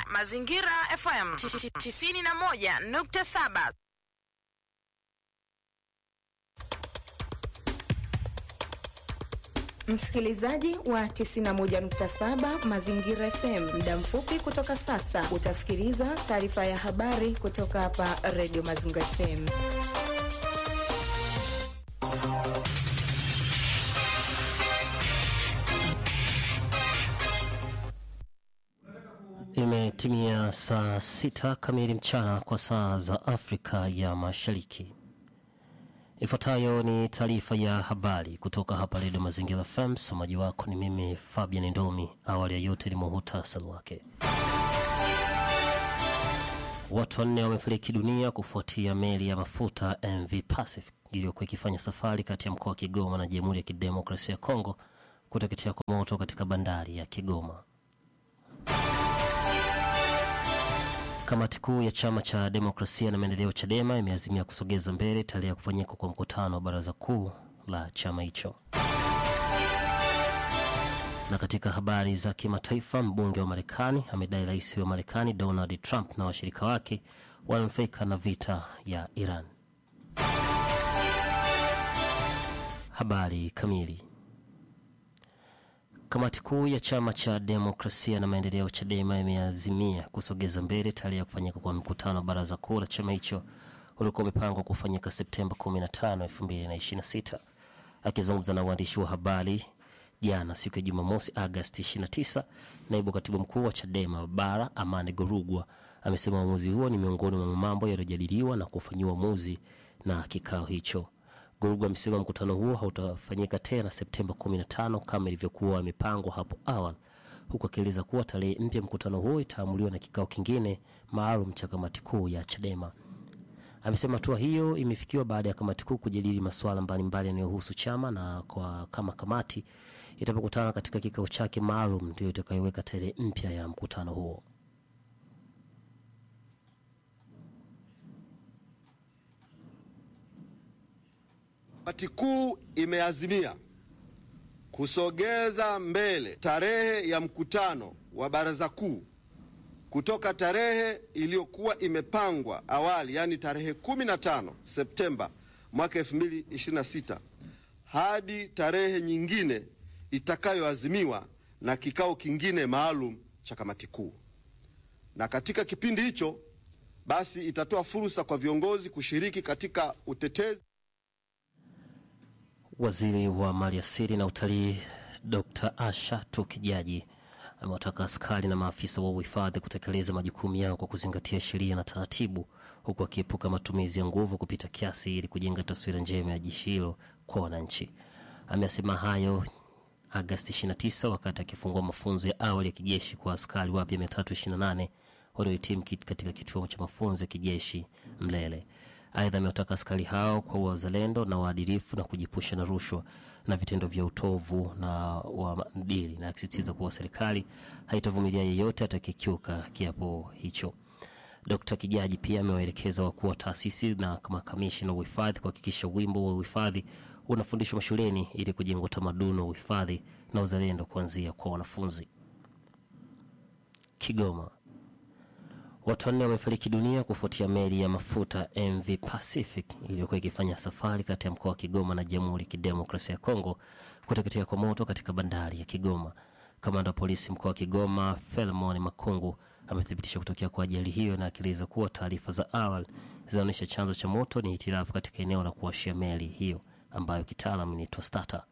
Mazingira FM 91.7. Msikilizaji wa 91.7 Mazingira FM, muda mfupi kutoka sasa utasikiliza taarifa ya habari kutoka hapa Radio Mazingira FM. Imetimia saa sita kamili mchana kwa saa za Afrika ya Mashariki. Ifuatayo ni taarifa ya habari kutoka hapa Redio Mazingira FM. Msomaji wako ni mimi Fabian Ndomi. Awali ya yote ni muhutasari wake. Watu wanne wamefariki dunia kufuatia meli ya mafuta MV Pacific iliyokuwa ikifanya safari kati ya mkoa wa Kigoma na Jamhuri ya Kidemokrasia ya Kongo kuteketea kwa moto katika bandari ya Kigoma. Kamati kuu ya chama cha demokrasia na maendeleo CHADEMA imeazimia kusogeza mbele tarehe ya kufanyika kwa mkutano wa baraza kuu la chama hicho. Na katika habari za kimataifa, mbunge wa Marekani amedai rais wa Marekani Donald Trump na washirika wake wananufaika na vita ya Iran. Habari kamili. Kamati kuu ya chama cha demokrasia na maendeleo CHADEMA imeazimia kusogeza mbele tarehe ya kufanyika kwa mkutano wa baraza kuu la chama hicho uliokuwa umepangwa kufanyika Septemba 15, 2026. Akizungumza na waandishi wa habari jana siku ya Jumamosi Agasti 29, naibu katibu mkuu wa CHADEMA bara Amani Gorugwa amesema uamuzi huo ni miongoni mwa mambo yaliyojadiliwa na kufanyiwa uamuzi na kikao hicho. Gurugu amesema mkutano huo hautafanyika tena Septemba 15 kama ilivyokuwa imepangwa hapo awali, huku akieleza kuwa tarehe mpya mkutano huo itaamuliwa na kikao kingine maalum cha kamati kuu ya CHADEMA. Amesema hatua hiyo imefikiwa baada ya kamati kuu kujadili masuala mbalimbali yanayohusu chama na kwa kama kamati itapokutana katika kikao chake maalum ndio itakayoweka tarehe mpya ya mkutano huo. Kamati kuu imeazimia kusogeza mbele tarehe ya mkutano wa baraza kuu kutoka tarehe iliyokuwa imepangwa awali, yaani tarehe 15 Septemba mwaka 2026 hadi tarehe nyingine itakayoazimiwa na kikao kingine maalum cha kamati kuu. Na katika kipindi hicho basi itatoa fursa kwa viongozi kushiriki katika utetezi Waziri wa Maliasili na Utalii Dr Asha Tukijaji amewataka askari na maafisa wa uhifadhi kutekeleza majukumu yao kwa kuzingatia sheria na taratibu, huku akiepuka matumizi ya nguvu kupita kiasi ili kujenga taswira njema ya jeshi hilo kwa wananchi. Amesema hayo Agasti 29 wakati akifungua mafunzo ya awali ya kijeshi kwa askari wapya 328 waliohitimu katika kituo cha mafunzo ya kijeshi Mlele. Aidha, amewataka askari hao kwa wazalendo na waadilifu na kujipusha na rushwa na vitendo vya utovu na wa maadili, na akisisitiza kuwa serikali haitavumilia yeyote atakayekiuka kiapo hicho. Dkt Kijaji pia amewaelekeza wakuu wa taasisi na makamishina wa uhifadhi kuhakikisha wimbo wa uhifadhi unafundishwa mashuleni ili kujenga utamaduni wa uhifadhi na uzalendo kuanzia kwa wanafunzi. Kigoma. Watu wanne wamefariki dunia kufuatia meli ya mafuta MV Pacific iliyokuwa ikifanya safari kati ya mkoa wa Kigoma na Jamhuri ya Kidemokrasia ya Kongo kuteketea kwa moto katika bandari ya Kigoma. Kamanda wa polisi mkoa wa Kigoma Felmon Makungu amethibitisha kutokea kwa ajali hiyo na akieleza kuwa taarifa za awali zinaonyesha chanzo cha moto ni hitilafu katika eneo la kuwashia meli hiyo ambayo kitaalam inaitwa starter.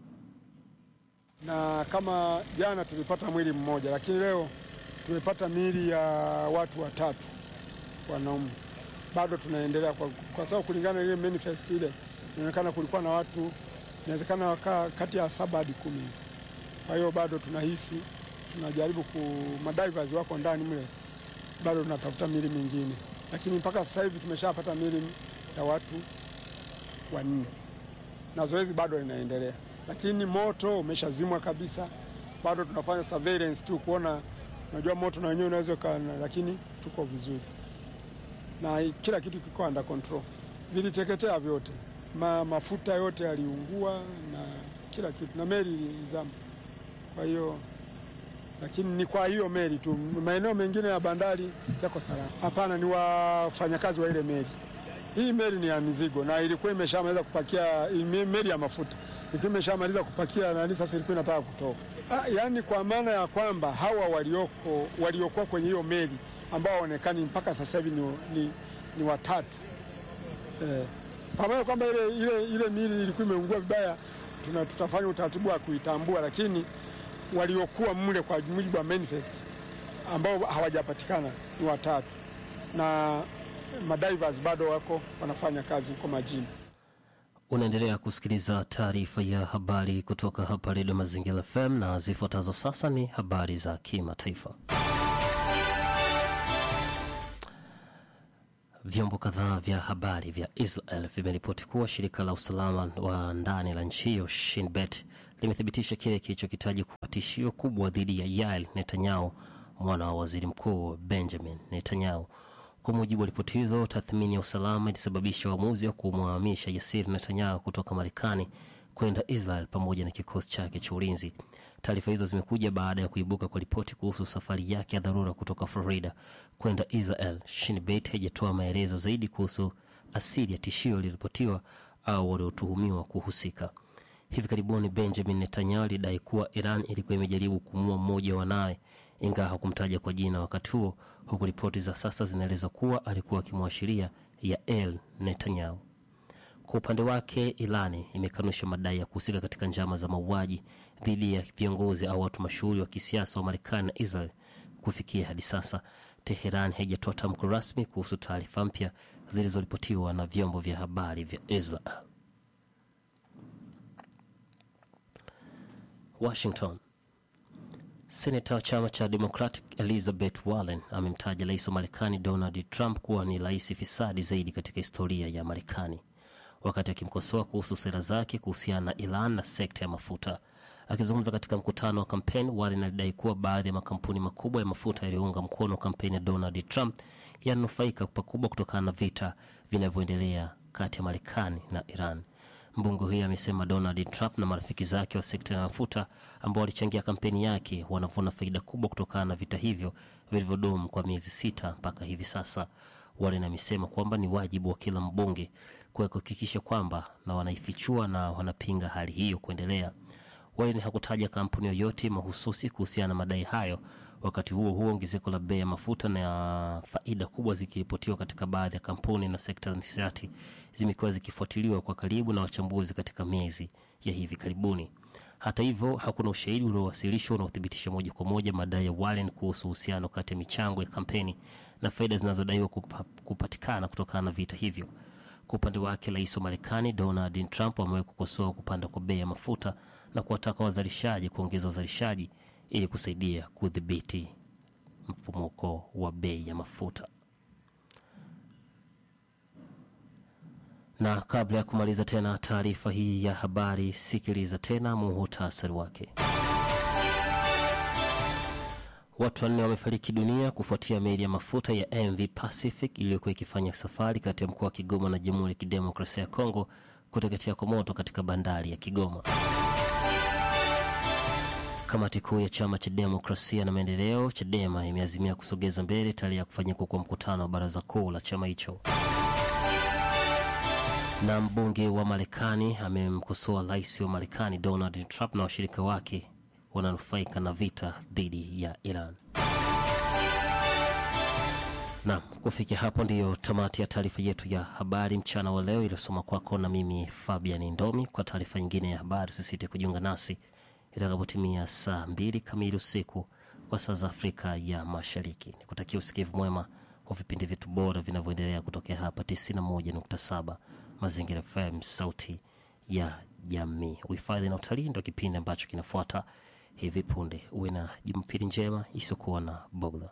Na kama jana tulipata mwili mmoja, lakini leo tumepata miili ya watu watatu wanaume. Bado tunaendelea kwa, kwa sababu kulingana na ile manifest ile inaonekana kulikuwa na watu inawezekana wakaa kati ya saba hadi kumi. Kwa hiyo bado tunahisi tunajaribu ku madivers wako ndani mle, bado tunatafuta miili mingine, lakini mpaka sasa hivi tumeshapata miili ya watu wanne na zoezi bado linaendelea, lakini moto umeshazimwa kabisa. Bado tunafanya surveillance tu kuona Unajua moto na wenyewe unaweza kana, lakini tuko vizuri na kila kitu kiko under control. Viliteketea vyote, Ma, mafuta yote yaliungua na kila kitu, na meli ilizama. Kwa hiyo lakini ni kwa hiyo meli tu. Maeneo mengine ya bandari yako salama. Hapana, ni wafanyakazi wa ile meli. Hii meli ni ya mizigo na ilikuwa imeshamaliza kupakia, meli ya mafuta ilikuwa imeshamaliza kupakia nani, sasa ilikuwa inataka kutoka. Ah, yaani kwa maana ya kwamba hawa walioko waliokuwa kwenye hiyo meli ambao waonekani mpaka sasa hivi ni, ni, ni watatu eh, pamoja kwamba ile, ile, ile mili ilikuwa imeungua vibaya, tuna tutafanya utaratibu wa kuitambua, lakini waliokuwa mle kwa mujibu wa manifest ambao hawajapatikana ni watatu, na madivers bado wako wanafanya kazi huko majini. Unaendelea kusikiliza taarifa ya habari kutoka hapa Redio Mazingira FM na zifuatazo sasa ni habari za kimataifa. Vyombo kadhaa vya habari vya Israel vimeripoti kuwa shirika la usalama wa ndani la nchi hiyo Shin Bet limethibitisha kile kilichokitaja kuwa tishio kubwa dhidi ya Yael Netanyahu, mwana wa waziri mkuu Benjamin Netanyahu. Kwa mujibu wa ripoti hizo, tathmini ya usalama ilisababisha uamuzi wa kumhamisha Yasir Netanyahu kutoka Marekani kwenda Israel pamoja na kikosi chake cha ulinzi. Taarifa hizo zimekuja baada ya kuibuka kwa ripoti kuhusu safari yake ya dharura kutoka Florida kwenda Israel. Shin Bet haijatoa maelezo zaidi kuhusu asili ya tishio liliripotiwa au waliotuhumiwa kuhusika. Hivi karibuni Benjamin Netanyahu alidai kuwa Iran ilikuwa imejaribu kumua mmoja wa wanawe, ingawa hakumtaja kwa jina wakati huo, huku ripoti za sasa zinaeleza kuwa alikuwa akimwashiria Yael Netanyahu. Kwa upande wake, Irani imekanusha madai ya kuhusika katika njama za mauaji dhidi ya viongozi au watu mashuhuri wa kisiasa wa Marekani na Israel. Kufikia hadi sasa, Teheran haijatoa tamko rasmi kuhusu taarifa mpya zilizoripotiwa na vyombo vya habari vya Israel. Washington. Senata wa chama cha Democratic Elizabeth Warren amemtaja rais wa Marekani Donald Trump kuwa ni rais fisadi zaidi katika historia ya Marekani, wakati akimkosoa kuhusu sera zake kuhusiana na Iran na sekta ya mafuta. Akizungumza katika mkutano wa kampeni, Warren alidai kuwa baadhi ya makampuni makubwa ya mafuta yaliyounga mkono kampeni ya Donald Trump yananufaika pakubwa kutokana na vita vinavyoendelea kati ya Marekani na Iran. Mbunge huyo amesema Donald Trump na marafiki zake wa sekta ya mafuta ambao walichangia kampeni yake wanavuna faida kubwa kutokana na vita hivyo vilivyodumu kwa miezi sita mpaka hivi sasa. Warren amesema kwamba ni wajibu wa kila mbunge kuhakikisha kwamba na wanaifichua na wanapinga hali hiyo kuendelea. Warren hakutaja kampuni yoyote mahususi kuhusiana na madai hayo. Wakati huo huo, ongezeko la bei ya mafuta na faida kubwa zikiripotiwa katika baadhi ya kampuni na sekta za nishati zimekuwa zikifuatiliwa kwa karibu na wachambuzi katika miezi ya hivi karibuni. Hata hivyo, hakuna ushahidi uliowasilishwa unaothibitisha moja kwa moja madai ya Warren kuhusu uhusiano kati ya michango ya kampeni na faida zinazodaiwa kupa, kupatikana kutokana na vita hivyo. Kwa upande wake, rais wa Marekani Donald Trump amewahi kukosoa kupanda kwa bei ya mafuta na kuwataka wazalishaji kuongeza uzalishaji ili kusaidia kudhibiti mfumuko wa bei ya mafuta. Na kabla ya kumaliza tena taarifa hii ya habari, sikiliza tena muhutasari wake. Watu wanne wamefariki dunia kufuatia meli ya mafuta ya MV Pacific iliyokuwa ikifanya safari kati ya mkoa wa Kigoma na Jamhuri ya Kidemokrasia ya Kongo kuteketea kwa moto katika bandari ya Kigoma. Kamati kuu ya chama cha demokrasia na maendeleo CHADEMA imeazimia kusogeza mbele tarehe ya kufanyika kwa mkutano wa baraza kuu la chama hicho. Na mbunge wa Marekani amemkosoa rais wa Marekani Donald Trump na washirika wake wananufaika na vita dhidi ya Iran. Naam, kufikia hapo ndiyo tamati ya taarifa yetu ya habari mchana wa leo iliyosoma kwako na mimi Fabian Ndomi. Kwa taarifa nyingine ya habari, usisite kujiunga nasi itakapotimia saa mbili kamili usiku kwa saa za Afrika ya Mashariki. Nikutakia usikivu mwema wa vipindi vyetu bora vinavyoendelea kutokea hapa 91.7 Mazingira FM, sauti ya jamii. Uhifadhi na utalii ndo kipindi ambacho kinafuata hivi punde. Uwe na Jumapili njema isiyokuwa na bugdha.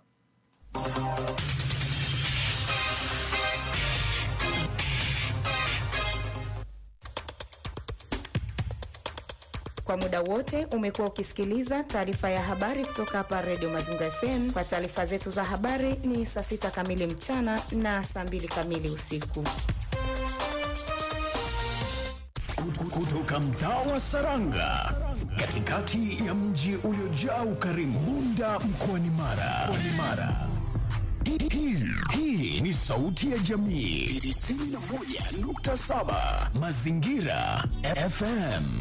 Kwa muda wote umekuwa ukisikiliza taarifa ya habari kutoka hapa Redio Mazingira FM. Kwa taarifa zetu za habari ni saa sita kamili mchana na saa mbili kamili usiku. Kutoka mtaa wa Saranga, katikati ya mji uliojaa ukarimu, Bunda mkoani Mara. Mkoani Mara. Hii- hii- Hii ni sauti ya jamii 91.7 Mazingira FM.